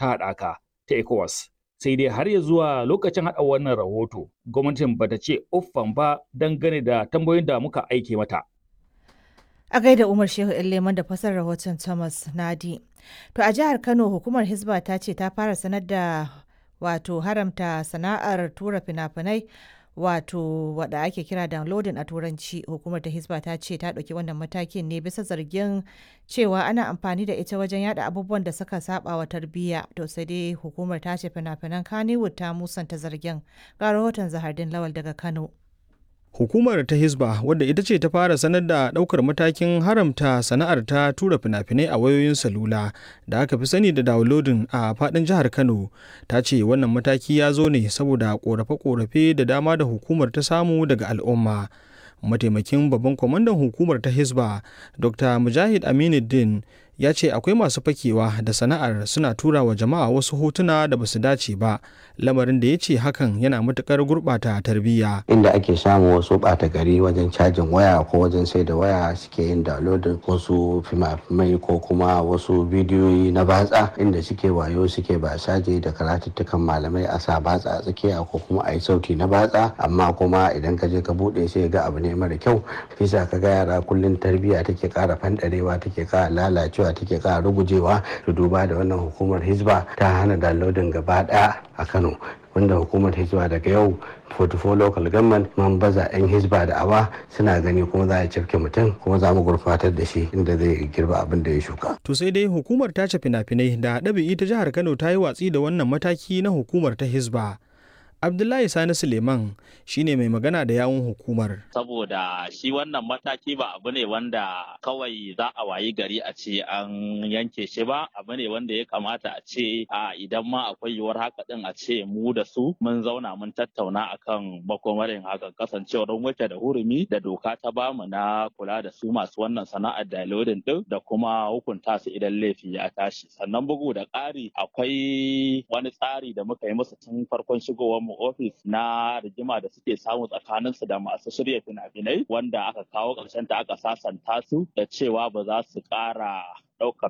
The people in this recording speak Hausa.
ta haɗaka ta ECOWAS. Sai dai har ya zuwa lokacin haɗa wannan rahoto, gwamnatin bata ce uffan ba dangane da tambayoyin da muka aike mata. A gaida Umar Shehu Leman da fasar rahoton Thomas Nadi. To a jihar Kano hukumar Hizba ta ce ta fara sanar da wato haramta sana'ar tura fina-finai wato wada ake kira downloading a turanci hukumar ta Hizba ta ce ta ɗauki wannan matakin ne bisa zargin cewa ana amfani da ita wajen yada abubuwan da suka saba wa tarbiyya to sai dai hukumar ta ce fina-finan Kannywood ta musanta zargin ga rahoton Zahardin Lawal daga Kano. Hukumar ta Hizba wadda ita ce ta fara sanar da ɗaukar matakin haramta sana'ar ta tura fina-finai a wayoyin salula da aka fi sani da downloading a faɗin jihar Kano ta ce wannan mataki ya zo ne saboda ƙorafe-ƙorafe da dama da hukumar ta samu daga al'umma. Mataimakin babban kwamandan hukumar ta Hizba Dr. Mujahid Aminuddin ya ce akwai masu fakewa da sana'ar suna tura wa jama'a wasu hotuna da basu dace ba lamarin da ya ce hakan yana matukar gurɓata tarbiyya inda ake samun wasu ɓata gari wajen cajin waya ko wajen sai da waya suke yin downloading wasu fimafimai ko kuma wasu bidiyoyi na batsa inda suke wayo suke basaje da karatuttukan malamai a sa batsa a tsakiya ko kuma a yi sauti na batsa amma kuma idan ka je ka buɗe sai ga abu ne mara kyau bisa ka ga yara kullum tarbiyya take ƙara fanɗarewa take ƙara lalacewa take ƙara rugujewa to duba da wannan hukumar hizba ta hana downloading gaba ɗaya a kano wanda hukumar hizba daga yau 44 local government man baza 'yan hizba da awa suna gani kuma za a cafke mutum kuma za mu gurfatar da shi inda zai girba abin da ya shuka. to sai dai hukumar ta ce fina-finai da ɗabi'i ta jihar kano ta yi watsi da wannan mataki na hukumar ta hizba Abdullahi Sani Suleiman shine mai magana da yawun hukumar. Saboda shi wannan mataki ba abu ne wanda kawai za a wayi gari a ce an yanke shi ba, abu ne wanda ya kamata a ce a idan ma akwai yiwuwar haka din a ce mu da su mun zauna mun tattauna akan makomarin hakan kasancewar wuce da hurumi da doka ta bamu na kula da su masu wannan sana'ar downloading din da kuma hukunta su idan laifi ya tashi. Sannan bugu da ƙari akwai wani tsari da muka yi musu tun farkon shigowar mu ofis na rigima da suke samu tsakanin su da masu shirya fina-finai wanda aka kawo ƙarshen ta aka sasanta su da cewa ba za su ƙara ɗaukar